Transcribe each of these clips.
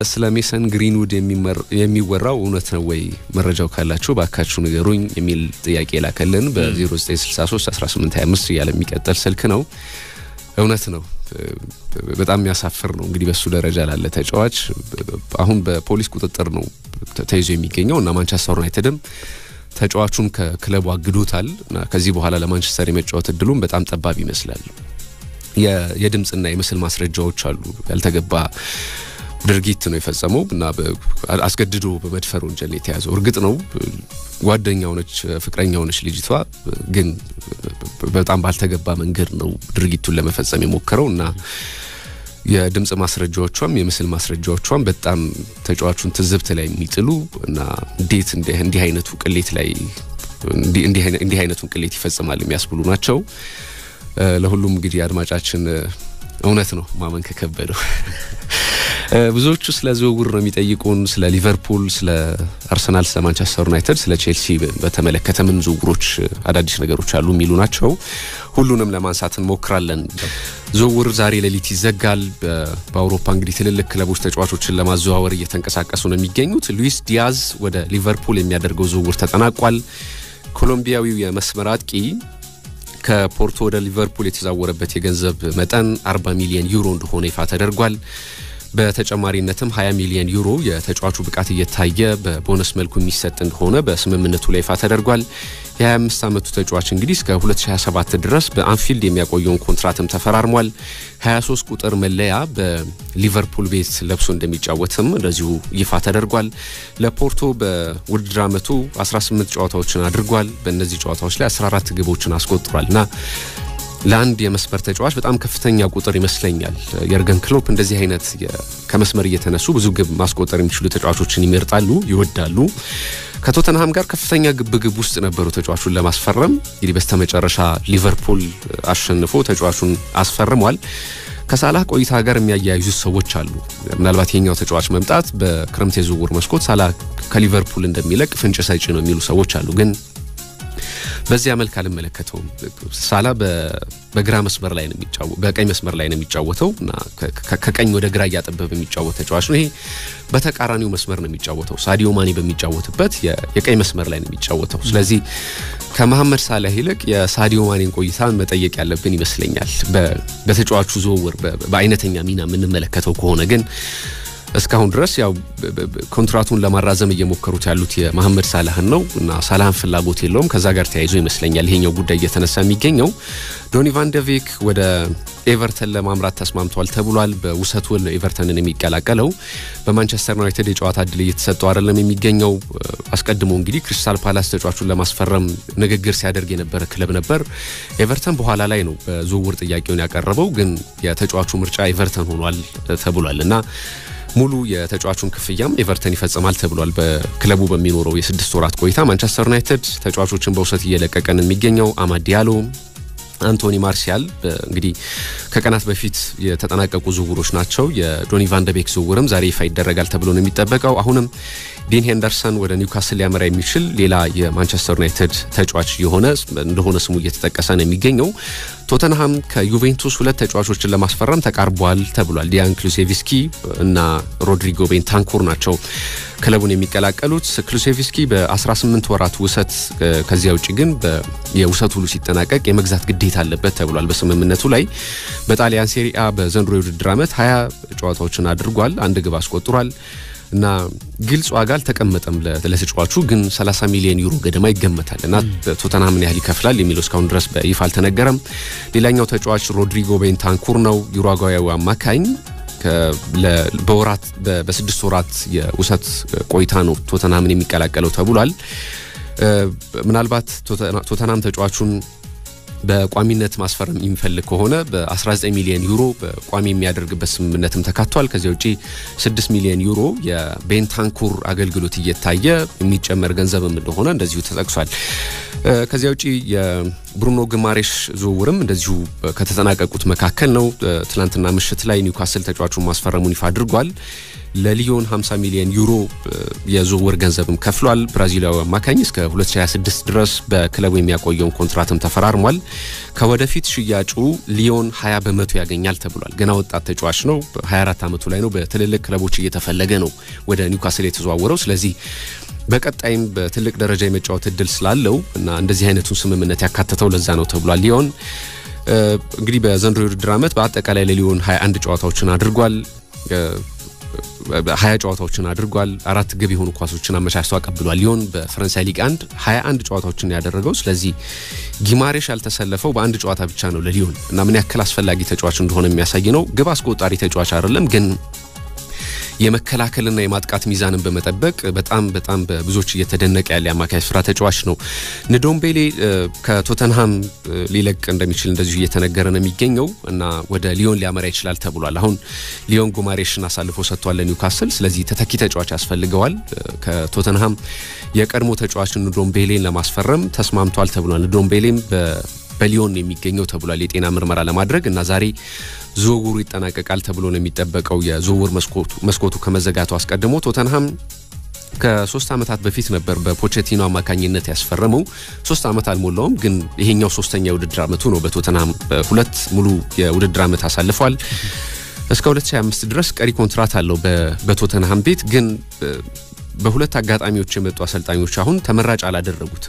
ስለ ሜሰን ግሪንውድ የሚወራው እውነት ነው ወይ? መረጃው ካላችሁ ባካችሁ ንገሩኝ የሚል ጥያቄ ላከልን በ0963 1825 እያለ የሚቀጠል ስልክ ነው። እውነት ነው። በጣም የሚያሳፍር ነው። እንግዲህ በሱ ደረጃ ላለ ተጫዋች አሁን በፖሊስ ቁጥጥር ነው ተይዞ የሚገኘው እና ማንቸስተር ዩናይትድም ተጫዋቹን ከክለቡ አግዶታል እና ከዚህ በኋላ ለማንቸስተር የመጫወት እድሉም በጣም ጠባብ ይመስላል። የድምፅና የምስል ማስረጃዎች አሉ። ያልተገባ ድርጊት ነው የፈጸመው እና አስገድዶ በመድፈር ወንጀል የተያዘው እርግጥ ነው ጓደኛ ሆነች፣ ፍቅረኛ ሆነች ልጅቷ ግን በጣም ባልተገባ መንገድ ነው ድርጊቱን ለመፈጸም የሞከረው እና የድምፅ ማስረጃዎቿም የምስል ማስረጃዎቿም በጣም ተጫዋቹን ትዝብት ላይ የሚጥሉ እና እንዴት እንዲህ አይነቱ ቅሌት ላይ እንዲህ አይነቱን ቅሌት ይፈጽማል የሚያስብሉ ናቸው። ለሁሉም እንግዲህ አድማጫችን እውነት ነው ማመን ከከበደው ብዙዎቹ ስለ ዝውውር ነው የሚጠይቁን። ስለ ሊቨርፑል፣ ስለ አርሰናል፣ ስለ ማንቸስተር ዩናይትድ፣ ስለ ቼልሲ በተመለከተ ምን ዝውውሮች አዳዲስ ነገሮች አሉ የሚሉ ናቸው። ሁሉንም ለማንሳት እንሞክራለን። ዝውውር ዛሬ ሌሊት ይዘጋል። በአውሮፓ እንግዲህ ትልልቅ ክለቦች ተጫዋቾችን ለማዘዋወር እየተንቀሳቀሱ ነው የሚገኙት። ሉዊስ ዲያዝ ወደ ሊቨርፑል የሚያደርገው ዝውውር ተጠናቋል። ኮሎምቢያዊው የመስመር አጥቂ ከፖርቶ ወደ ሊቨርፑል የተዛወረበት የገንዘብ መጠን 40 ሚሊዮን ዩሮ እንደሆነ ይፋ ተደርጓል። በተጨማሪነትም 20 ሚሊዮን ዩሮ የተጫዋቹ ብቃት እየታየ በቦነስ መልኩ የሚሰጥ እንደሆነ በስምምነቱ ላይ ይፋ ተደርጓል። የ25 ዓመቱ ተጫዋች እንግዲህ እስከ 2027 ድረስ በአንፊልድ የሚያቆየውን ኮንትራትም ተፈራርሟል። 23 ቁጥር መለያ በሊቨርፑል ቤት ለብሶ እንደሚጫወትም እንደዚሁ ይፋ ተደርጓል። ለፖርቶ በውድድር ዓመቱ 18 ጨዋታዎችን አድርጓል። በእነዚህ ጨዋታዎች ላይ 14 ግቦችን አስቆጥሯል እና ለአንድ የመስመር ተጫዋች በጣም ከፍተኛ ቁጥር ይመስለኛል። የርገን ክሎፕ እንደዚህ አይነት ከመስመር እየተነሱ ብዙ ግብ ማስቆጠር የሚችሉ ተጫዋቾችን ይመርጣሉ፣ ይወዳሉ። ከቶተንሃም ጋር ከፍተኛ ግብግብ ውስጥ ነበሩ ተጫዋቹን ለማስፈረም። እንግዲህ በስተመጨረሻ ሊቨርፑል አሸንፎ ተጫዋቹን አስፈርሟል። ከሳላህ ቆይታ ጋር የሚያያይዙት ሰዎች አሉ። ምናልባት የኛው ተጫዋች መምጣት በክረምት የዝውውር መስኮት ሳላህ ከሊቨርፑል እንደሚለቅ ፍንጭ ሰጪ ነው የሚሉ ሰዎች አሉ ግን በዚያ መልክ አልመለከተውም። ሳላ በግራ መስመር ላይ ነው የሚጫወተው፣ በቀኝ መስመር ላይ ነው የሚጫወተው እና ከቀኝ ወደ ግራ እያጠበበ የሚጫወት ተጫዋች ነው። ይሄ በተቃራኒው መስመር ነው የሚጫወተው። ሳዲዮ ማኔ በሚጫወትበት የቀኝ መስመር ላይ ነው የሚጫወተው። ስለዚህ ከመሐመድ ሳላህ ይልቅ የሳዲዮ ማኔን ቆይታ መጠየቅ ያለብን ይመስለኛል። በተጫዋቹ ዝውውር በአይነተኛ ሚና የምንመለከተው ከሆነ ግን እስካሁን ድረስ ያው ኮንትራቱን ለማራዘም እየሞከሩት ያሉት የመሐመድ ሳላህን ነው እና ሳላህን ፍላጎት የለውም። ከዛ ጋር ተያይዞ ይመስለኛል ይሄኛው ጉዳይ እየተነሳ የሚገኘው። ዶኒ ቫን ደ ቬክ ወደ ኤቨርተን ለማምራት ተስማምቷል ተብሏል። በውሰት ውል ነው ኤቨርተንን የሚቀላቀለው። በማንቸስተር ዩናይትድ የጨዋታ እድል እየተሰጠው አይደለም የሚገኘው። አስቀድሞ እንግዲህ ክሪስታል ፓላስ ተጫዋቹን ለማስፈረም ንግግር ሲያደርግ የነበረ ክለብ ነበር። ኤቨርተን በኋላ ላይ ነው በዝውውር ጥያቄውን ያቀረበው፣ ግን የተጫዋቹ ምርጫ ኤቨርተን ሆኗል ተብሏል እና ሙሉ የተጫዋቹን ክፍያም ኤቨርተን ይፈጽማል ተብሏል። በክለቡ በሚኖረው የስድስት ወራት ቆይታ ማንቸስተር ዩናይትድ ተጫዋቾችን በውሰት እየለቀቀን የሚገኘው አማድ ዲያሎ አንቶኒ ማርሲያል እንግዲህ ከቀናት በፊት የተጠናቀቁ ዝውውሮች ናቸው። የዶኒ ቫንደቤክ ዝውውርም ዛሬ ይፋ ይደረጋል ተብሎ ነው የሚጠበቀው። አሁንም ዲን ሄንደርሰን ወደ ኒውካስል ሊያመራ የሚችል ሌላ የማንቸስተር ዩናይትድ ተጫዋች የሆነ እንደሆነ ስሙ እየተጠቀሰ ነው የሚገኘው። ቶተንሃም ከዩቬንቱስ ሁለት ተጫዋቾችን ለማስፈረም ተቃርቧል ተብሏል። ዲያን ክሉሴቪስኪ እና ሮድሪጎ ቤንታንኩር ናቸው ክለቡን የሚቀላቀሉት። ክሉሴቪስኪ በ18 ወራት ውሰት፣ ከዚያ ውጭ ግን የውሰት ውሉ ሲጠናቀቅ የመግዛት ግዴታ አለበት ተብሏል በስምምነቱ ላይ። በጣሊያን ሴሪአ በዘንድሮ የውድድር ዓመት 20 ጨዋታዎችን አድርጓል፣ አንድ ግብ አስቆጥሯል እና ግልጽ ዋጋ አልተቀመጠም ለተጫዋቹ ግን 30 ሚሊዮን ዩሮ ገደማ ይገመታል እና ቶተንሃም ምን ያህል ይከፍላል የሚለው እስካሁን ድረስ በይፋ አልተነገረም። ሌላኛው ተጫዋች ሮድሪጎ ቤንታንኩር ነው። ዩሩጓያዊ አማካኝ በወራት በስድስት ወራት የውሰት ቆይታ ነው ቶተንሃምን የሚቀላቀለው ተብሏል። ምናልባት ቶተንሃም ተጫዋቹን በቋሚነት ማስፈረም የሚፈልግ ከሆነ በ19 ሚሊዮን ዩሮ በቋሚ የሚያደርግበት ስምምነትም ተካቷል። ከዚያ ውጪ 6 ሚሊዮን ዩሮ የቤንታንኩር አገልግሎት እየታየ የሚጨመር ገንዘብም እንደሆነ እንደዚሁ ተጠቅሷል። ከዚያ ውጪ የብሩኖ ግማሬሽ ዝውውርም እንደዚሁ ከተጠናቀቁት መካከል ነው። ትናንትና ምሽት ላይ ኒውካስል ተጫዋቹን ማስፈረሙን ይፋ አድርጓል። ለሊዮን 50 ሚሊዮን ዩሮ የዝውውር ገንዘብም ከፍሏል። ብራዚላዊ አማካኝ እስከ 2026 ድረስ በክለቡ የሚያቆየውን ኮንትራትም ተፈራርሟል። ከወደፊት ሽያጩ ሊዮን 20 በመቶ ያገኛል ተብሏል። ገና ወጣት ተጫዋች ነው። 24 ዓመቱ ላይ ነው። በትልልቅ ክለቦች እየተፈለገ ነው ወደ ኒውካስል የተዘዋወረው። ስለዚህ በቀጣይም በትልቅ ደረጃ የመጫወት እድል ስላለው እና እንደዚህ አይነቱን ስምምነት ያካተተው ለዛ ነው ተብሏል። ሊዮን እንግዲህ በዘንድሮ የውድድር ዓመት በአጠቃላይ ለሊዮን 21 ጨዋታዎችን አድርጓል ሀያ ጨዋታዎችን አድርጓል። አራት ግብ የሆኑ ኳሶችን አመቻችቶ አቀብሏል። ሊዮን በፈረንሳይ ሊግ አንድ 21 ጨዋታዎችን ያደረገው። ስለዚህ ጊማሬሽ ያልተሰለፈው በአንድ ጨዋታ ብቻ ነው ለሊዮን እና ምን ያክል አስፈላጊ ተጫዋች እንደሆነ የሚያሳይ ነው። ግብ አስቆጣሪ ተጫዋች አይደለም ግን የመከላከልና የማጥቃት ሚዛንን በመጠበቅ በጣም በጣም በብዙዎች እየተደነቀ ያለ የአማካይ ስፍራ ተጫዋች ነው። ንዶምቤሌ ከቶተንሃም ሊለቅ እንደሚችል እንደዚሁ እየተነገረ ነው የሚገኘው እና ወደ ሊዮን ሊያመራ ይችላል ተብሏል። አሁን ሊዮን ጉማሬሽን አሳልፎ ሰጥቷል ለኒውካስል። ስለዚህ ተተኪ ተጫዋች ያስፈልገዋል። ከቶተንሃም የቀድሞ ተጫዋችን ንዶምቤሌን ለማስፈረም ተስማምቷል ተብሏል። ንዶምቤሌም በሊዮን የሚገኘው ተብሏል የጤና ምርመራ ለማድረግ እና ዛሬ ዝውውሩ ይጠናቀቃል ተብሎ ነው የሚጠበቀው። የዝውውር መስኮቱ ከመዘጋቱ አስቀድሞ ቶተንሃም ከሶስት ዓመታት በፊት ነበር በፖቼቲኖ አማካኝነት ያስፈረመው። ሶስት ዓመት አልሞላውም፣ ግን ይሄኛው ሶስተኛ የውድድር ዓመቱ ነው። በቶተንሃም ሁለት ሙሉ የውድድር ዓመት አሳልፏል። እስከ 2025 ድረስ ቀሪ ኮንትራት አለው በቶተንሃም ቤት ግን በሁለት አጋጣሚዎች የመጡ አሰልጣኞች አሁን ተመራጭ አላደረጉትም።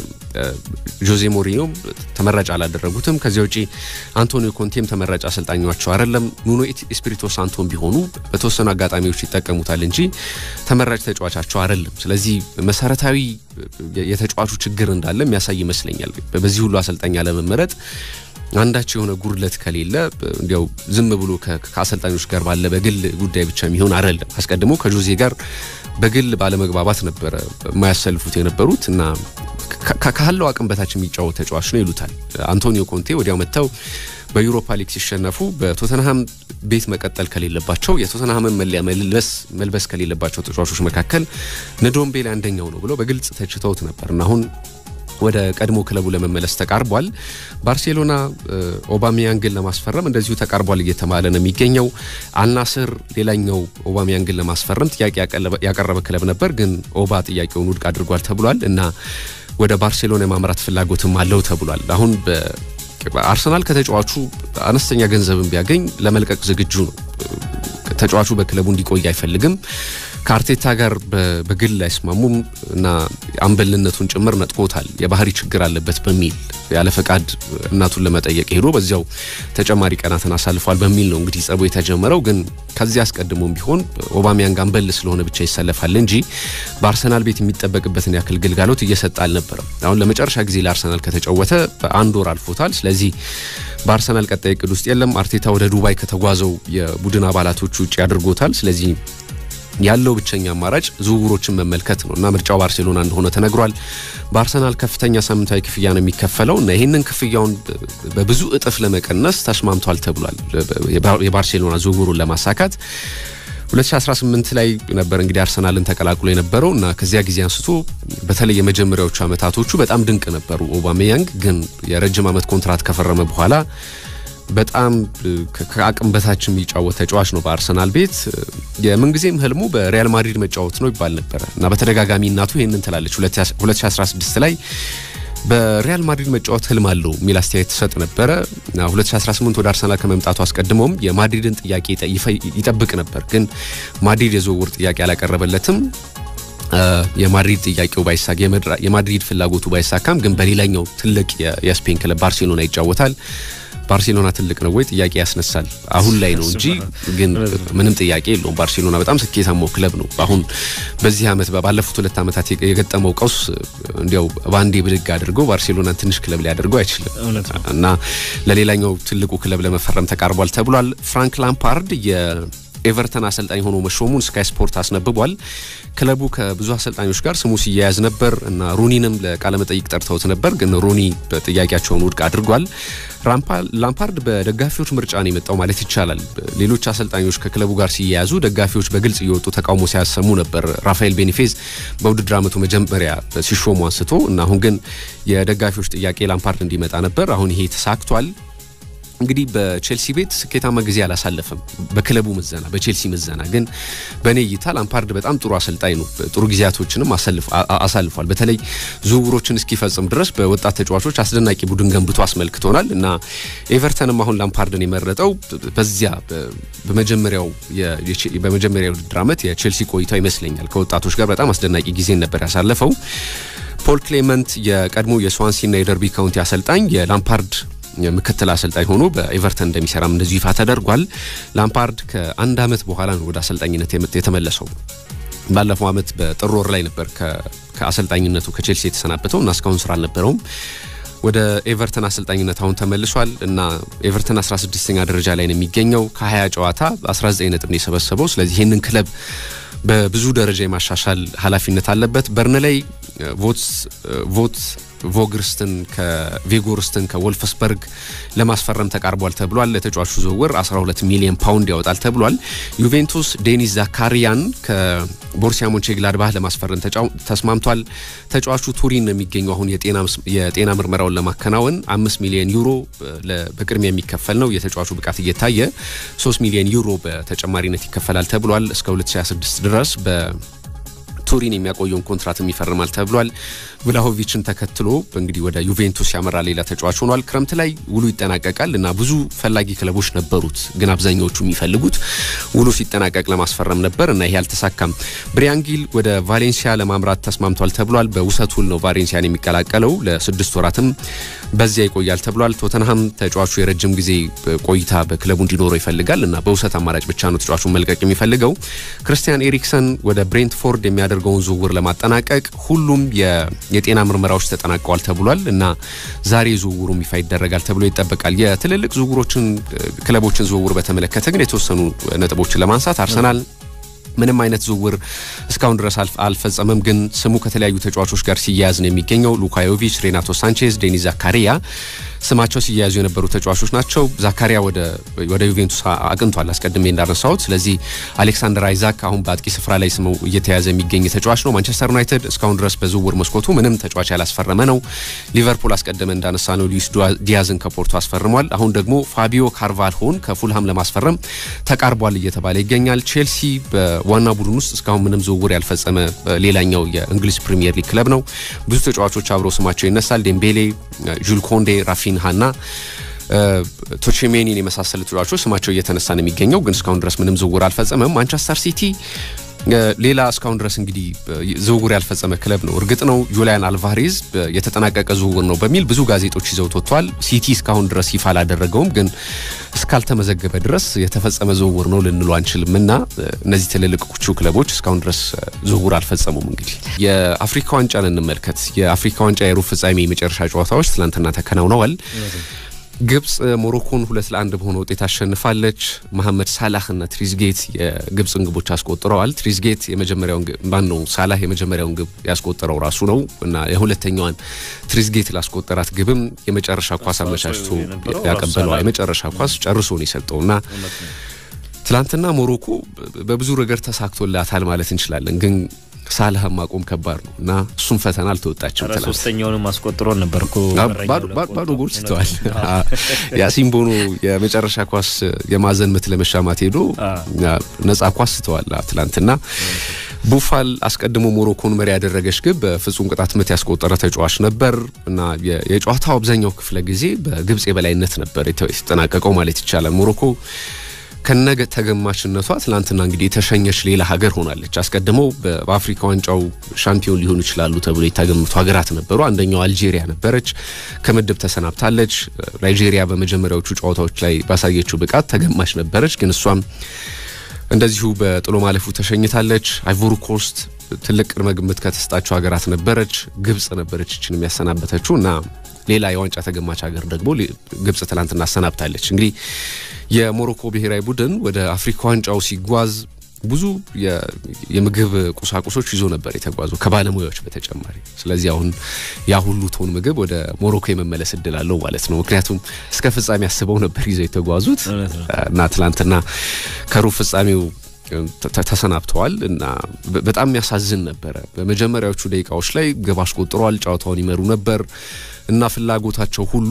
ጆዜ ሞሪኞም ተመራጭ አላደረጉትም። ከዚያ ውጪ አንቶኒዮ ኮንቴም ተመራጭ አሰልጣኛቸው አይደለም። ኑኖ ኤስፒሪቶ ሳንቶን ቢሆኑ በተወሰኑ አጋጣሚዎች ይጠቀሙታል እንጂ ተመራጭ ተጫዋቻቸው አይደለም። ስለዚህ መሰረታዊ የተጫዋቹ ችግር እንዳለ የሚያሳይ ይመስለኛል። በዚህ ሁሉ አሰልጣኝ አለመመረጥ አንዳች የሆነ ጉድለት ከሌለ እንዲያው ዝም ብሎ ከአሰልጣኞች ጋር ባለ በግል ጉዳይ ብቻ የሚሆን አይደለም። አስቀድሞ ከጆዜ ጋር በግል ባለመግባባት ነበረ የማያሰልፉት የነበሩት እና ካለው አቅም በታች የሚጫወት ተጫዋች ነው ይሉታል። አንቶኒዮ ኮንቴ ወዲያው መጥተው በዩሮፓ ሊግ ሲሸነፉ በቶተንሃም ቤት መቀጠል ከሌለባቸው የቶተንሃምን መለያ መልበስ መልበስ ከሌለባቸው ተጫዋቾች መካከል ንዶምቤሌ አንደኛው ነው ብለው በግልጽ ተችተውት ነበር እና አሁን ወደ ቀድሞ ክለቡ ለመመለስ ተቃርቧል። ባርሴሎና ኦባሚያንግን ለማስፈረም እንደዚሁ ተቃርቧል እየተባለ ነው የሚገኘው። አልናስር ሌላኛው ኦባሚያንግን ለማስፈረም ጥያቄ ያቀረበ ክለብ ነበር፣ ግን ኦባ ጥያቄውን ውድቅ አድርጓል ተብሏል እና ወደ ባርሴሎና የማምራት ፍላጎትም አለው ተብሏል። አሁን አርሰናል ከተጫዋቹ አነስተኛ ገንዘብን ቢያገኝ ለመልቀቅ ዝግጁ ነው። ተጫዋቹ በክለቡ እንዲቆይ አይፈልግም። ከአርቴታ ጋር በግል አይስማሙም እና አምበልነቱን ጭምር ነጥቆታል። የባህሪ ችግር አለበት በሚል ያለ ፈቃድ እናቱን ለመጠየቅ ሄዶ በዚያው ተጨማሪ ቀናትን አሳልፏል በሚል ነው እንግዲህ ጸቡ የተጀመረው። ግን ከዚህ አስቀድሞም ቢሆን ኦባሚያንግ አምበል ስለሆነ ብቻ ይሰለፋል እንጂ በአርሰናል ቤት የሚጠበቅበትን ያክል ግልጋሎት እየሰጠ አልነበረም። አሁን ለመጨረሻ ጊዜ ለአርሰናል ከተጫወተ በአንድ ወር አልፎታል። ስለዚህ በአርሰናል ቀጣይ እቅድ ውስጥ የለም። አርቴታ ወደ ዱባይ ከተጓዘው የቡድን አባላቶች ውጭ አድርጎታል። ስለዚህ ያለው ብቸኛ አማራጭ ዝውውሮችን መመልከት ነው እና ምርጫው ባርሴሎና እንደሆነ ተነግሯል። በአርሰናል ከፍተኛ ሳምንታዊ ክፍያ ነው የሚከፈለው እና ይህንን ክፍያውን በብዙ እጥፍ ለመቀነስ ተስማምቷል ተብሏል። የባርሴሎና ዝውውሩን ለማሳካት 2018 ላይ ነበር እንግዲህ አርሰናልን ተቀላቅሎ የነበረው እና ከዚያ ጊዜ አንስቶ በተለይ የመጀመሪያዎቹ አመታቶቹ በጣም ድንቅ ነበሩ። ኦባሜያንግ ግን የረጅም ዓመት ኮንትራት ከፈረመ በኋላ በጣም ከአቅም በታች የሚጫወት ተጫዋች ነው። በአርሰናል ቤት የምንጊዜም ህልሙ በሪያል ማድሪድ መጫወት ነው ይባል ነበረ እና በተደጋጋሚ እናቱ ይህንን ትላለች። 2016 ላይ በሪያል ማድሪድ መጫወት ህልም አለው የሚል አስተያየት ትሰጥ ነበረ። 2018 ወደ አርሰናል ከመምጣቱ አስቀድሞም የማድሪድን ጥያቄ ይጠብቅ ነበር፣ ግን ማድሪድ የዝውውር ጥያቄ አላቀረበለትም። የማድሪድ ጥያቄው ባይሳካ የማድሪድ ፍላጎቱ ባይሳካም ግን በሌላኛው ትልቅ የስፔን ክለብ ባርሴሎና ይጫወታል። ባርሴሎና ትልቅ ነው ወይ ጥያቄ ያስነሳል። አሁን ላይ ነው እንጂ ግን ምንም ጥያቄ የለውም። ባርሴሎና በጣም ስኬታማው ክለብ ነው። አሁን በዚህ ዓመት ባለፉት ሁለት ዓመታት የገጠመው ቀውስ እንዲያው በአንዴ ብድግ አድርገው ባርሴሎናን ትንሽ ክለብ ሊያደርገው አይችልም እና ለሌላኛው ትልቁ ክለብ ለመፈረም ተቃርቧል ተብሏል። ፍራንክ ላምፓርድ ኤቨርተን አሰልጣኝ ሆኖ መሾሙን ስካይ ስፖርት አስነብቧል። ክለቡ ከብዙ አሰልጣኞች ጋር ስሙ ሲያያዝ ነበር እና ሩኒንም ለቃለመጠይቅ ጠርተውት ነበር፣ ግን ሩኒ ጥያቄያቸውን ውድቅ አድርጓል። ላምፓርድ በደጋፊዎች ምርጫ ነው የመጣው ማለት ይቻላል። ሌሎች አሰልጣኞች ከክለቡ ጋር ሲያያዙ ደጋፊዎች በግልጽ እየወጡ ተቃውሞ ሲያሰሙ ነበር። ራፋኤል ቤኒፌዝ በውድድር ዓመቱ መጀመሪያ ሲሾሙ አንስቶ እና አሁን ግን የደጋፊዎች ጥያቄ ላምፓርድ እንዲመጣ ነበር። አሁን ይሄ ተሳክቷል። እንግዲህ በቼልሲ ቤት ስኬታማ ጊዜ አላሳለፈም። በክለቡ ምዘና፣ በቼልሲ ምዘና ግን በእኔ እይታ ላምፓርድ በጣም ጥሩ አሰልጣኝ ነው። ጥሩ ጊዜያቶችንም አሳልፏል። በተለይ ዝውውሮችን እስኪፈጽም ድረስ በወጣት ተጫዋቾች አስደናቂ ቡድን ገንብቶ አስመልክቶናል እና ኤቨርተንም አሁን ላምፓርድን የመረጠው በዚያ በመጀመሪያው በመጀመሪያ ውድድር ዓመት የቼልሲ ቆይታው ይመስለኛል ከወጣቶች ጋር በጣም አስደናቂ ጊዜን ነበር ያሳለፈው። ፖል ክሌመንት የቀድሞ የስዋንሲና የደርቢ ካውንቲ አሰልጣኝ የላምፓርድ ምክትል አሰልጣኝ ሆኖ በኤቨርተን እንደሚሰራም እንደዚሁ ይፋ ተደርጓል። ላምፓርድ ከአንድ ዓመት በኋላ ነው ወደ አሰልጣኝነት የተመለሰው። ባለፈው ዓመት በጥር ወር ላይ ነበር ከአሰልጣኝነቱ ከቼልሲ የተሰናበተው እና እስካሁን ስራ አልነበረውም። ወደ ኤቨርተን አሰልጣኝነት አሁን ተመልሷል እና ኤቨርተን 16ኛ ደረጃ ላይ ነው የሚገኘው። ከ20 ጨዋታ 19 ነጥብ ነው የሰበሰበው። ስለዚህ ይህንን ክለብ በብዙ ደረጃ የማሻሻል ኃላፊነት አለበት። በርንላይ ቮት ቮግርስትን ከቬጎርስትን ከወልፍስበርግ ለማስፈረም ተቃርቧል ተብሏል። ለተጫዋቹ ዝውውር 12 ሚሊዮን ፓውንድ ያወጣል ተብሏል። ዩቬንቱስ ዴኒስ ዛካሪያን ከቦርሲያ ሞንቼግላድባህ ለማስፈረም ተስማምቷል። ተጫዋቹ ቱሪን ነው የሚገኘው አሁን የጤና ምርመራውን ለማከናወን አምስት ሚሊዮን ዩሮ በቅድሚያ የሚከፈል ነው። የተጫዋቹ ብቃት እየታየ 3 ሚሊዮን ዩሮ በተጨማሪነት ይከፈላል ተብሏል። እስከ 2026 ድረስ በ ቱሪን የሚያቆየውን ኮንትራትም ይፈርማል ተብሏል። ቭላሆቪችን ተከትሎ እንግዲህ ወደ ዩቬንቱስ ያመራ ሌላ ተጫዋች ሆኗል። ክረምት ላይ ውሉ ይጠናቀቃል እና ብዙ ፈላጊ ክለቦች ነበሩት፣ ግን አብዛኛዎቹ የሚፈልጉት ውሉ ሲጠናቀቅ ለማስፈረም ነበር እና ይሄ አልተሳካም። ብሪያንጊል ወደ ቫሌንሲያ ለማምራት ተስማምቷል ተብሏል። በውሰት ውል ነው ቫሌንሲያን የሚቀላቀለው። ለስድስት ወራትም በዚያ ይቆያል ተብሏል። ቶተንሃም ተጫዋቹ የረጅም ጊዜ ቆይታ በክለቡ እንዲኖረው ይፈልጋል እና በውሰት አማራጭ ብቻ ነው ተጫዋቹን መልቀቅ የሚፈልገው። ክርስቲያን ኤሪክሰን ወደ ብሬንትፎርድ የሚያደርገውን ዝውውር ለማጠናቀቅ ሁሉም የጤና ምርመራዎች ተጠናቀዋል ተብሏል እና ዛሬ ዝውውሩም ይፋ ይደረጋል ተብሎ ይጠበቃል። የትልልቅ ዝውውሮችን ክለቦችን ዝውውር በተመለከተ ግን የተወሰኑ ነጥቦችን ለማንሳት አርሰናል ምንም አይነት ዝውውር እስካሁን ድረስ አልፈጸመም፣ ግን ስሙ ከተለያዩ ተጫዋቾች ጋር ሲያያዝ ነው የሚገኘው። ሉካዮቪች፣ ሬናቶ ሳንቼዝ፣ ዴኒስ ዛካሪያ ስማቸው ሲያያዙ የነበሩ ተጫዋቾች ናቸው። ዛካሪያ ወደ ዩቬንቱስ አቅንቷል አስቀድሜ እንዳነሳሁት። ስለዚህ አሌክሳንደር አይዛክ አሁን በአጥቂ ስፍራ ላይ ስሙ እየተያዘ የሚገኝ ተጫዋች ነው። ማንቸስተር ዩናይትድ እስካሁን ድረስ በዝውውር መስኮቱ ምንም ተጫዋች ያላስፈረመ ነው። ሊቨርፑል አስቀድመ እንዳነሳ ነው ሉዊስ ዲያዝን ከፖርቶ አስፈርሟል። አሁን ደግሞ ፋቢዮ ካርቫልሆን ከፉልሃም ለማስፈረም ተቃርቧል እየተባለ ይገኛል። ቼልሲ በዋና ቡድን ውስጥ እስካሁን ምንም ዝውውር ያልፈጸመ ሌላኛው የእንግሊዝ ፕሪሚየር ሊግ ክለብ ነው። ብዙ ተጫዋቾች አብረው ስማቸው ይነሳል። ዴምቤሌ፣ ጁል ኮንዴ፣ ራፊንሃና ቶቼሜኒን የመሳሰሉ ተጫዋቾች ስማቸው እየተነሳ ነው የሚገኘው፣ ግን እስካሁን ድረስ ምንም ዝውውር አልፈጸመም። ማንቸስተር ሲቲ ሌላ እስካሁን ድረስ እንግዲህ ዝውውር ያልፈጸመ ክለብ ነው። እርግጥ ነው ዩሊያን አልቫሬዝ የተጠናቀቀ ዝውውር ነው በሚል ብዙ ጋዜጦች ይዘውት ወጥቷል። ሲቲ እስካሁን ድረስ ይፋ አላደረገውም፣ ግን እስካልተመዘገበ ድረስ የተፈጸመ ዝውውር ነው ልንሉ አንችልም እና እነዚህ ትልልቆቹ ክለቦች እስካሁን ድረስ ዝውውር አልፈጸሙም። እንግዲህ የአፍሪካ ዋንጫን እንመልከት። የአፍሪካ ዋንጫ የሩብ ፍጻሜ የመጨረሻ ጨዋታዎች ትላንትና ተከናውነዋል። ግብጽ ሞሮኮን ሁለት ለአንድ በሆነ ውጤት አሸንፋለች። መሐመድ ሳላህ እና ትሪዝጌት የግብጽን ግቦች አስቆጥረዋል። ትሪዝጌት የመጀመሪያውን ማን ነው ሳላህ የመጀመሪያውን ግብ ያስቆጠረው ራሱ ነው እና የሁለተኛዋን ትሪዝጌት ላስቆጠራት ግብም የመጨረሻ ኳስ አመቻችቶ ያቀበለዋ የመጨረሻ ኳስ ጨርሶ ነው የሰጠው እና ትላንትና ሞሮኮ በብዙ ነገር ተሳክቶላታል ማለት እንችላለን ግን ሳልህ ማቆም ከባድ ነው እና እሱም ፈተና አልተወጣችም። ሶስተኛውንም አስቆጥሮ ነበር እኮ ባዶ ጎል ስተዋል። ያሲን ቦኖ የመጨረሻ ኳስ የማዕዘን ምት ለመሻማት ሄዶ ነጻ ኳስ ስተዋል ትላንትና። ቡፋል አስቀድሞ ሞሮኮን መሪ ያደረገች ግብ በፍጹም ቅጣት ምት ያስቆጠረ ተጫዋች ነበር እና የጨዋታው አብዛኛው ክፍለ ጊዜ በግብጽ የበላይነት ነበር የተጠናቀቀው ማለት ይቻላል። ሞሮኮ ከነገ ተገማችነቷ ትናንትና እንግዲህ የተሸኘች ሌላ ሀገር ሆናለች። አስቀድመው በአፍሪካ ዋንጫው ሻምፒዮን ሊሆኑ ይችላሉ ተብሎ የተገመቱ ሀገራት ነበሩ። አንደኛው አልጄሪያ ነበረች፣ ከምድብ ተሰናብታለች። ናይጄሪያ በመጀመሪያዎቹ ጨዋታዎች ላይ ባሳየችው ብቃት ተገማች ነበረች፣ ግን እሷም እንደዚሁ በጥሎ ማለፉ ተሸኝታለች። አይቮሪ ኮስት ትልቅ ቅድመ ግምት ከተሰጣቸው ሀገራት ነበረች። ግብጽ ነበረች ይችን የሚያሰናበተችው እና ሌላ የዋንጫ ተገማች ሀገር ደግሞ ግብጽ ትላንትና አሰናብታለች። እንግዲህ የሞሮኮ ብሔራዊ ቡድን ወደ አፍሪካ ዋንጫው ሲጓዝ ብዙ የምግብ ቁሳቁሶች ይዞ ነበር የተጓዘው ከባለሙያዎች በተጨማሪ። ስለዚህ አሁን ያ ሁሉ ቶን ምግብ ወደ ሞሮኮ የመመለስ እድል አለው ማለት ነው። ምክንያቱም እስከ ፍጻሜ አስበው ነበር ይዘው የተጓዙት እና ትላንትና ከሩብ ፍጻሜው ተሰናብተዋል እና በጣም የሚያሳዝን ነበረ። በመጀመሪያዎቹ ደቂቃዎች ላይ ግብ አስቆጥረዋል፣ ጨዋታውን ይመሩ ነበር እና ፍላጎታቸው ሁሉ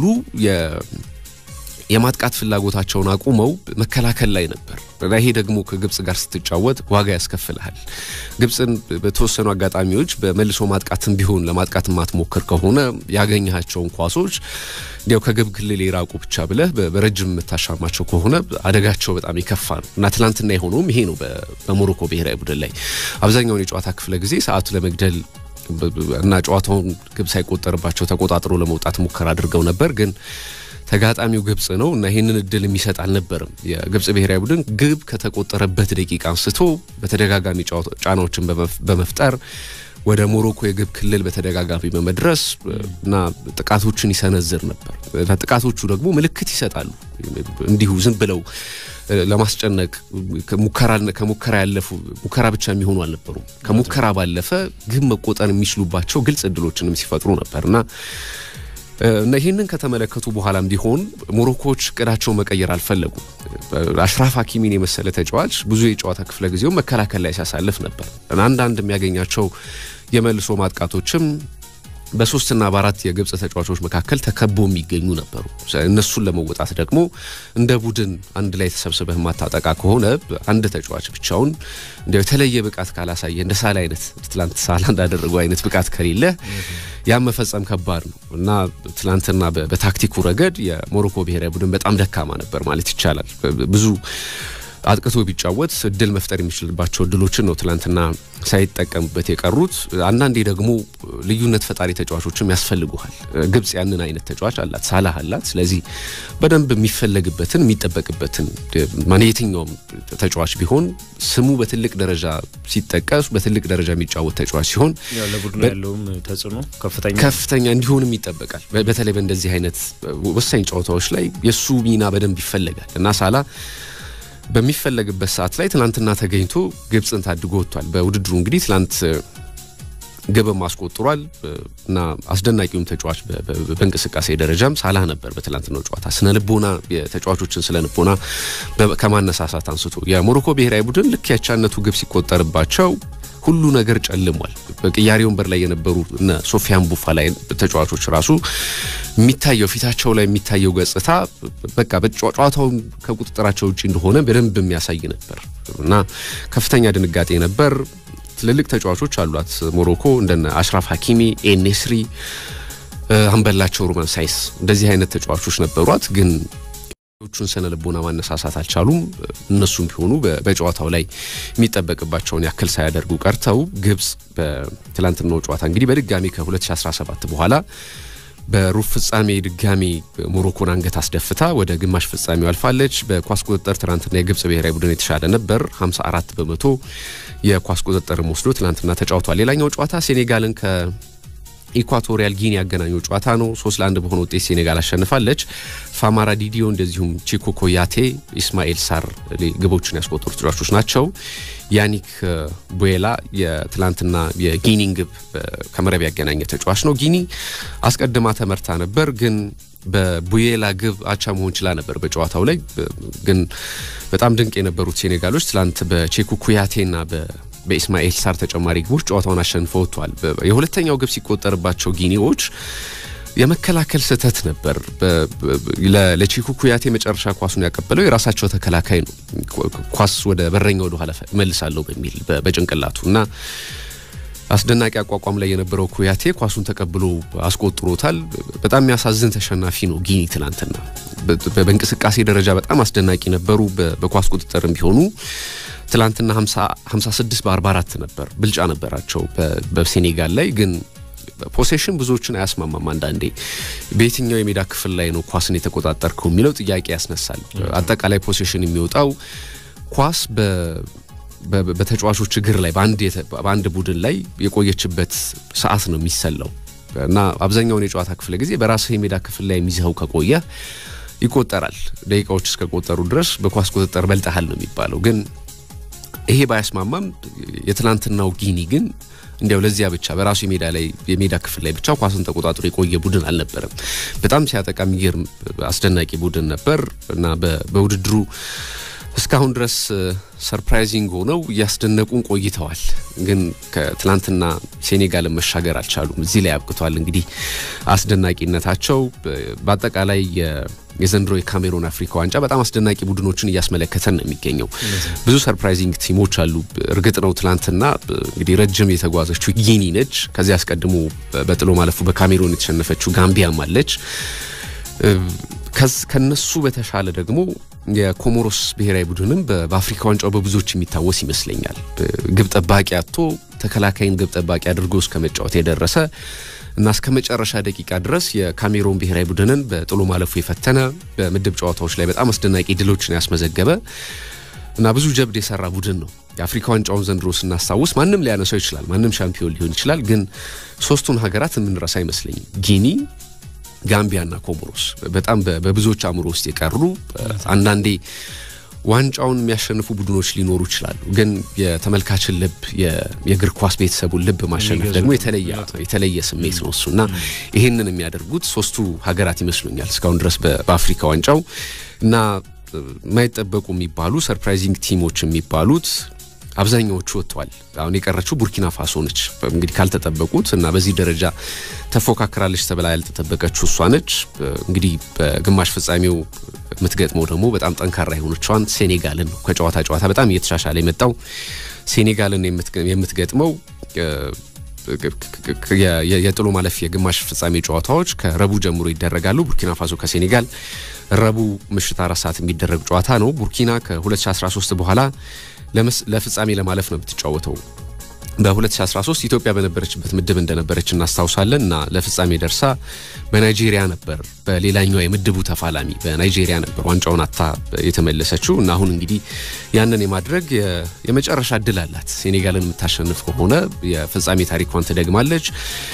የማጥቃት ፍላጎታቸውን አቁመው መከላከል ላይ ነበር እና ይሄ ደግሞ ከግብጽ ጋር ስትጫወት ዋጋ ያስከፍልሃል። ግብጽን በተወሰኑ አጋጣሚዎች በመልሶ ማጥቃትም ቢሆን ለማጥቃት የማትሞክር ከሆነ ያገኘሃቸውን ኳሶች እንዲያው ከግብ ክልል የራቁ ብቻ ብለህ በረጅም የምታሻማቸው ከሆነ አደጋቸው በጣም የከፋ ነው እና ትናንትና የሆነውም ይሄ ነው። በሞሮኮ ብሔራዊ ቡድን ላይ አብዛኛውን የጨዋታ ክፍለ ጊዜ ሰዓቱ ለመግደል እና ጨዋታውን ግብ ሳይቆጠርባቸው ተቆጣጥሮ ለመውጣት ሙከራ አድርገው ነበር ግን ተጋጣሚው ግብጽ ነው እና ይህንን እድል የሚሰጥ አልነበርም። የግብጽ ብሔራዊ ቡድን ግብ ከተቆጠረበት ደቂቃ አንስቶ በተደጋጋሚ ጫናዎችን በመፍጠር ወደ ሞሮኮ የግብ ክልል በተደጋጋሚ በመድረስ እና ጥቃቶችን ይሰነዝር ነበር እና ጥቃቶቹ ደግሞ ምልክት ይሰጣሉ። እንዲሁ ዝም ብለው ለማስጨነቅ ከሙከራ ያለፉ ሙከራ ብቻ የሚሆኑ አልነበሩም። ከሙከራ ባለፈ ግብ መቆጠር የሚችሉባቸው ግልጽ እድሎችንም ሲፈጥሩ ነበር እና እና ይህንን ከተመለከቱ በኋላም ቢሆን ሞሮኮዎች እቅዳቸውን መቀየር አልፈለጉም። አሽራፍ ሀኪሚን የመሰለ ተጫዋች ብዙ የጨዋታ ክፍለ ጊዜው መከላከል ላይ ሲያሳልፍ ነበር። አንዳንድ የሚያገኛቸው የመልሶ ማጥቃቶችም በሶስትና በአራት የግብጽ ተጫዋቾች መካከል ተከቦ የሚገኙ ነበሩ። እነሱን ለመወጣት ደግሞ እንደ ቡድን አንድ ላይ ተሰብስበህ ማታጠቃ ከሆነ አንድ ተጫዋች ብቻውን እንዲያው የተለየ ብቃት ካላሳየ እንደ ሳላ አይነት ትላንት ሳላ እንዳደረገው አይነት ብቃት ከሌለ ያን መፈጸም ከባድ ነው እና ትላንትና በታክቲኩ ረገድ የሞሮኮ ብሔራዊ ቡድን በጣም ደካማ ነበር ማለት ይቻላል። ብዙ አጥቅቶ ቢጫወት እድል መፍጠር የሚችልባቸው እድሎችን ነው ትላንትና ሳይጠቀምበት የቀሩት። አንዳንዴ ደግሞ ልዩነት ፈጣሪ ተጫዋቾችም ያስፈልጉሃል። ግብጽ ያንን አይነት ተጫዋች አላት፣ ሳላህ አላት። ስለዚህ በደንብ የሚፈለግበትን የሚጠበቅበትን ማን የትኛውም ተጫዋች ቢሆን ስሙ በትልቅ ደረጃ ሲጠቀስ በትልቅ ደረጃ የሚጫወት ተጫዋች ሲሆን ለቡድኑ ያለውም ተጽዕኖ ከፍተኛ ከፍተኛ እንዲሆንም ይጠበቃል። በተለይ በእንደዚህ አይነት ወሳኝ ጨዋታዎች ላይ የእሱ ሚና በደንብ ይፈለጋል እና ሳላ በሚፈለግበት ሰዓት ላይ ትናንትና ተገኝቶ ግብጽን ታድጎ ወጥቷል። በውድድሩ እንግዲህ ትላንት ግብም አስቆጥሯል እና አስደናቂውም ተጫዋች በእንቅስቃሴ ደረጃም ሳላህ ነበር። በትላንትናው ጨዋታ ስነ ልቦና የተጫዋቾችን ስነ ልቦና ከማነሳሳት አንስቶ የሞሮኮ ብሔራዊ ቡድን ልክ ያቻነቱ ግብ ሲቆጠርባቸው ሁሉ ነገር ጨልሟል። በቅያሬ ወንበር ላይ የነበሩ እነ ሶፊያን ቡፋ ላይ ተጫዋቾች ራሱ የሚታየው ፊታቸው ላይ የሚታየው ገጽታ በቃ ጨዋታውን ከቁጥጥራቸው ውጭ እንደሆነ በደንብ የሚያሳይ ነበር እና ከፍተኛ ድንጋጤ ነበር። ትልልቅ ተጫዋቾች አሏት ሞሮኮ እንደነ አሽራፍ ሀኪሚ፣ ኤኔስሪ፣ አንበላቸው ሩመን ሳይስ እንደዚህ አይነት ተጫዋቾች ነበሯት ግን ቹን ስነ ልቦና ማነሳሳት አልቻሉም። እነሱም ቢሆኑ በጨዋታው ላይ የሚጠበቅባቸውን ያክል ሳያደርጉ ቀርተው ግብጽ በትላንትናው ጨዋታ እንግዲህ በድጋሚ ከ2017 በኋላ በሩብ ፍጻሜ ድጋሚ ሞሮኮን አንገት አስደፍታ ወደ ግማሽ ፍጻሜው አልፋለች። በኳስ ቁጥጥር ትናንትና የግብጽ ብሔራዊ ቡድን የተሻለ ነበር። 54 በመቶ የኳስ ቁጥጥርም ወስዶ ትናንትና ተጫውቷል። ሌላኛው ጨዋታ ሴኔጋልን ከ ኢኳቶሪያል ጊኒ ያገናኘው ጨዋታ ነው። ሶስት ለአንድ በሆነ ውጤት ሴኔጋል አሸንፋለች። ፋማራ ዲዲዮ እንደዚሁም ቺኮ ኮያቴ፣ ኢስማኤል ሳር ግቦችን ያስቆጠሩ ተጫዋቾች ናቸው። ያኒክ ቡዌላ የትላንትና የጊኒን ግብ ከመረብ ያገናኘ ተጫዋች ነው። ጊኒ አስቀድማ ተመርታ ነበር ግን በቡዬላ ግብ አቻ መሆን ችላ ነበር በጨዋታው ላይ ግን በጣም ድንቅ የነበሩት ሴኔጋሎች ትላንት በቼኩ ኩያቴና በኢስማኤል ሳር ተጨማሪ ግቦች ጨዋታውን አሸንፈው ወጥተዋል። የሁለተኛው ግብ ሲቆጠርባቸው ጊኒዎች የመከላከል ስህተት ነበር። ለቺኩ ኩያቴ መጨረሻ ኳሱን ያቀበለው የራሳቸው ተከላካይ ነው። ኳስ ወደ በረኛ ወደ ኋላ መልሳለሁ በሚል በጭንቅላቱ እና አስደናቂ አቋቋም ላይ የነበረው ኩያቴ ኳሱን ተቀብሎ አስቆጥሮታል። በጣም የሚያሳዝን ተሸናፊ ነው ጊኒ ትናንትና። በእንቅስቃሴ ደረጃ በጣም አስደናቂ ነበሩ። በኳስ ቁጥጥርም ቢሆኑ ትላንትና 56 በ44 ነበር ብልጫ ነበራቸው በሴኔጋል ላይ ግን ፖሴሽን ብዙዎችን አያስማማም። አንዳንዴ በየትኛው የሜዳ ክፍል ላይ ነው ኳስን የተቆጣጠርከው የሚለው ጥያቄ ያስነሳል። አጠቃላይ ፖሴሽን የሚወጣው ኳስ በተጫዋቾች እግር ላይ በአንድ ቡድን ላይ የቆየችበት ሰዓት ነው የሚሰላው እና አብዛኛውን የጨዋታ ክፍለ ጊዜ በራስህ የሜዳ ክፍል ላይ የሚይዘው ከቆየ ይቆጠራል። ደቂቃዎች እስከቆጠሩ ድረስ በኳስ ቁጥጥር በልጠሃል ነው የሚባለው። ግን ይሄ ባያስማማም የትናንትናው ጊኒ ግን እንዲያው ለዚያ ብቻ በራሱ የሜዳ ላይ የሜዳ ክፍል ላይ ብቻ ኳስን ተቆጣጥሮ የቆየ ቡድን አልነበረም። በጣም ሲያጠቃ የሚገርም አስደናቂ ቡድን ነበር እና በውድድሩ እስካሁን ድረስ ሰርፕራይዚንግ ሆነው እያስደነቁን ቆይተዋል። ግን ከትላንትና ሴኔጋልን መሻገር አልቻሉም። እዚህ ላይ አብቅቷል። እንግዲህ አስደናቂነታቸው በአጠቃላይ የዘንድሮ የካሜሮን አፍሪካ ዋንጫ በጣም አስደናቂ ቡድኖችን እያስመለከተን ነው የሚገኘው። ብዙ ሰርፕራይዚንግ ቲሞች አሉ። እርግጥ ነው ትላንትና እንግዲህ ረጅም የተጓዘችው ጊኒ ነች። ከዚህ አስቀድሞ በጥሎ ማለፉ በካሜሮን የተሸነፈችው ጋምቢያም አለች። ከነሱ በተሻለ ደግሞ የኮሞሮስ ብሔራዊ ቡድንም በአፍሪካ ዋንጫው በብዙዎች የሚታወስ ይመስለኛል። ግብ ጠባቂ አጥቶ ተከላካይን ግብ ጠባቂ አድርጎ እስከ መጫወት የደረሰ እና እስከ መጨረሻ ደቂቃ ድረስ የካሜሮን ብሔራዊ ቡድንን በጥሎ ማለፉ የፈተነ በምድብ ጨዋታዎች ላይ በጣም አስደናቂ ድሎችን ያስመዘገበ እና ብዙ ጀብድ የሰራ ቡድን ነው። የአፍሪካ ዋንጫውን ዘንድሮ ስናስታውስ ማንም ሊያነሳው ይችላል፣ ማንም ሻምፒዮን ሊሆን ይችላል። ግን ሶስቱን ሀገራት የምንረሳ አይመስለኝም ጊኒ ጋምቢያና ኮሞሮስ በጣም በብዙዎች አእምሮ ውስጥ የቀሩ አንዳንዴ ዋንጫውን የሚያሸንፉ ቡድኖች ሊኖሩ ይችላሉ። ግን የተመልካችን ልብ የእግር ኳስ ቤተሰቡን ልብ ማሸነፍ ደግሞ የተለየ ስሜት ነው እሱ እና ይህንን የሚያደርጉት ሶስቱ ሀገራት ይመስሉኛል እስካሁን ድረስ በአፍሪካ ዋንጫው እና የማይጠበቁ የሚባሉ ሰርፕራይዚንግ ቲሞች የሚባሉት አብዛኛዎቹ ወጥተዋል። አሁን የቀረችው ቡርኪና ፋሶ ነች። እንግዲህ ካልተጠበቁት እና በዚህ ደረጃ ተፎካክራለች ተብላ ያልተጠበቀችው እሷ ነች። እንግዲህ በግማሽ ፍጻሜው የምትገጥመው ደግሞ በጣም ጠንካራ የሆነችዋን ሴኔጋልን ነው። ከጨዋታ ጨዋታ በጣም እየተሻሻለ የመጣው ሴኔጋልን የምትገጥመው የጥሎ ማለፍ የግማሽ ፍጻሜ ጨዋታዎች ከረቡ ጀምሮ ይደረጋሉ። ቡርኪና ፋሶ ከሴኔጋል ረቡ ምሽት አራት ሰዓት የሚደረግ ጨዋታ ነው። ቡርኪና ከ2013 በኋላ ለፍጻሜ ለማለፍ ነው የምትጫወተው። በ2013 ኢትዮጵያ በነበረችበት ምድብ እንደነበረች እናስታውሳለን እና ለፍጻሜ ደርሳ በናይጄሪያ ነበር በሌላኛው የምድቡ ተፋላሚ በናይጄሪያ ነበር ዋንጫውን አታ የተመለሰችው እና አሁን እንግዲህ ያንን የማድረግ የመጨረሻ እድል አላት። ሴኔጋልን የምታሸንፍ ከሆነ የፍጻሜ ታሪኳን ትደግማለች።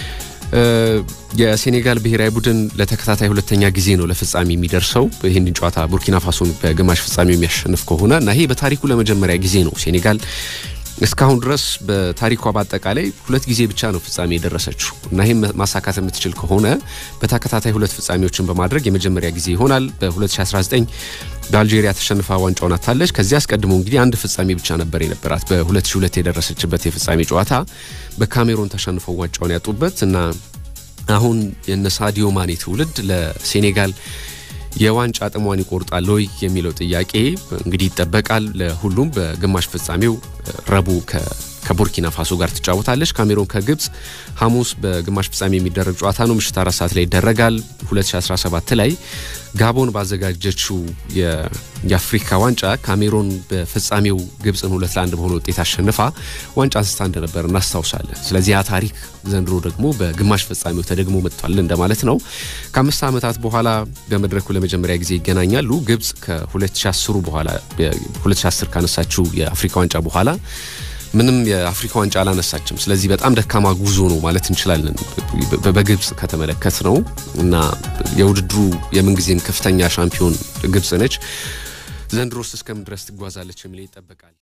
የሴኔጋል ብሔራዊ ቡድን ለተከታታይ ሁለተኛ ጊዜ ነው ለፍጻሜ የሚደርሰው። ይህንን ጨዋታ ቡርኪና ፋሶን በግማሽ ፍጻሜ የሚያሸንፍ ከሆነ እና ይሄ በታሪኩ ለመጀመሪያ ጊዜ ነው ሴኔጋል እስካሁን ድረስ በታሪኳ በአጠቃላይ ሁለት ጊዜ ብቻ ነው ፍጻሜ የደረሰችው እና ይህም ማሳካት የምትችል ከሆነ በተከታታይ ሁለት ፍጻሜዎችን በማድረግ የመጀመሪያ ጊዜ ይሆናል። በ2019 በአልጄሪያ ተሸንፋ ዋንጫውን አታለች። ከዚህ አስቀድሞ እንግዲህ አንድ ፍጻሜ ብቻ ነበር የነበራት። በ2002 የደረሰችበት የፍጻሜ ጨዋታ በካሜሮን ተሸንፈው ዋንጫውን ያጡበት እና አሁን የነ ሳዲዮ ማኔ ትውልድ ለሴኔጋል የዋንጫ ጥሟን ይቆርጣል ወይ የሚለው ጥያቄ እንግዲህ ይጠበቃል። ለሁሉም በግማሽ ፍጻሜው ረቡዕ ከቡርኪና ፋሶ ጋር ትጫወታለች። ካሜሮን ከግብፅ ሐሙስ በግማሽ ፍጻሜ የሚደረግ ጨዋታ ነው። ምሽት አራት ሰዓት ላይ ይደረጋል። 2017 ላይ ጋቦን ባዘጋጀችው የአፍሪካ ዋንጫ ካሜሮን በፍጻሜው ግብፅን ሁለት ለአንድ በሆነ ውጤት አሸንፋ ዋንጫ አንስታ እንደነበር እናስታውሳለን። ስለዚህ ያ ታሪክ ዘንድሮ ደግሞ በግማሽ ፍጻሜው ተደግሞ መጥቷል እንደማለት ነው። ከአምስት ዓመታት በኋላ በመድረኩ ለመጀመሪያ ጊዜ ይገናኛሉ። ግብፅ ከ2010 በኋላ 2010 ካነሳችው የአፍሪካ ዋንጫ በኋላ ምንም የአፍሪካ ዋንጫ አላነሳችም። ስለዚህ በጣም ደካማ ጉዞ ነው ማለት እንችላለን በግብፅ ከተመለከት ነው እና የውድድሩ የምንጊዜም ከፍተኛ ሻምፒዮን ግብፅ ነች። ዘንድሮስ እስከምን ድረስ ትጓዛለች የሚል ይጠበቃል።